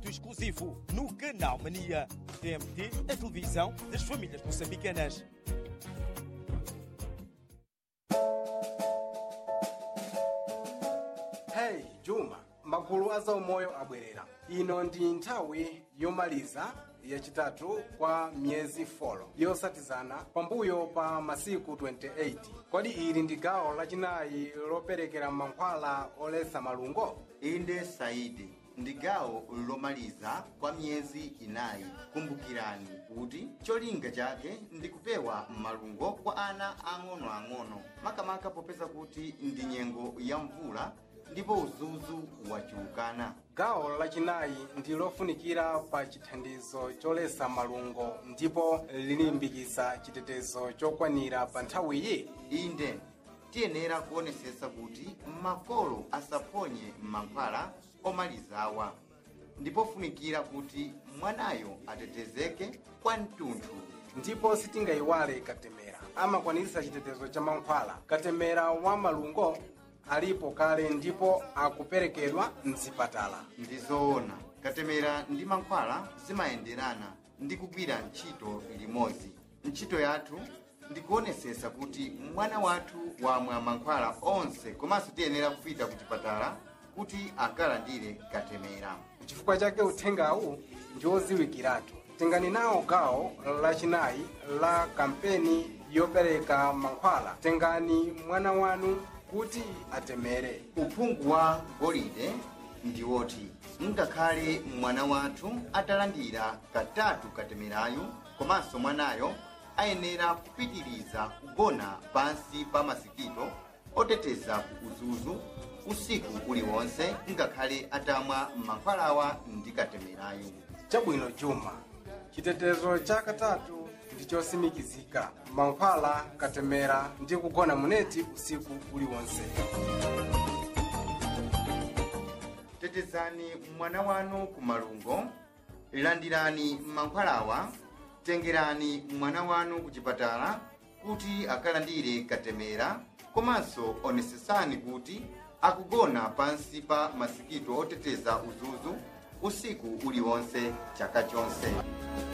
muito exclusivo no Canal Mania. TMT, a televisão das famílias moçambicanas. hey juma magulu a zaumoyo abwerera ino ndi nthawi yomaliza yachitatu kwa miyezi 4 yosatizana pambuyo pa masiku 28 kodi ili ndi gawo lachinayi loperekera mankhwala oletsa malungo inde saidi ndi gawo lomaliza kwa miyezi inayi kumbukirani kuti cholinga chake ndi kupewa malungo kwa ana ang'onoang'ono makamaka popeza kuti ndi nyengo ya mvula ndipo uzuzu wachuluka gawo lachinayi ndi lofunikira pa chithandizo choletsa malungo ndipo lilimbikitsa chitetezo chokwanira pa nthawiyi inde tiyenera kuonesesa kuti makolo asaphonye mankhwala omalizawa ndipo funikira kuti mwanayo atetezeke kwa mtunthu ndipo sitingayiwale katemera amakwaniritsa chitetezo cha mankhwala katemera wa malungo alipo kale ndipo akuperekedwa mzipatala ndi zoona katemera ndi mankhwala zimayenderana ndi kugwira ntchito limodzi ntchito yathu ndikuonesesa kuti mwana wathu wamwa mankhwala onse komanso tiyenera kupita ku chipatala kuti akalandire katemera chifukwa chake uthengawu ndi odziwikiratu tengani nawo gawo lachinayi la kampeni yopereka mankhwala tengani mwana wanu kuti atemere uphungu wa golide ndi woti ngakhale mwana wathu atalandira katatu katemerayu komanso mwanayo ayenera kupitiriza kugona pansi pa masikito oteteza ku uzuzu usiku uliwonse ngakhale atamwa mankhwalawa ndi katemerayu chabwino juma chitetezo cha katatu ndi chosimikizika mankhwala katemera ndi kugona muneti usiku uliwonse tetezani mwana wanu ku malungo landirani mankhwalawa tengerani mwana wanu ku chipatala kuti akalandire katemera komanso onesesani kuti akugona pansi pa masikito oteteza uzuzu usiku uliwonse chaka chonse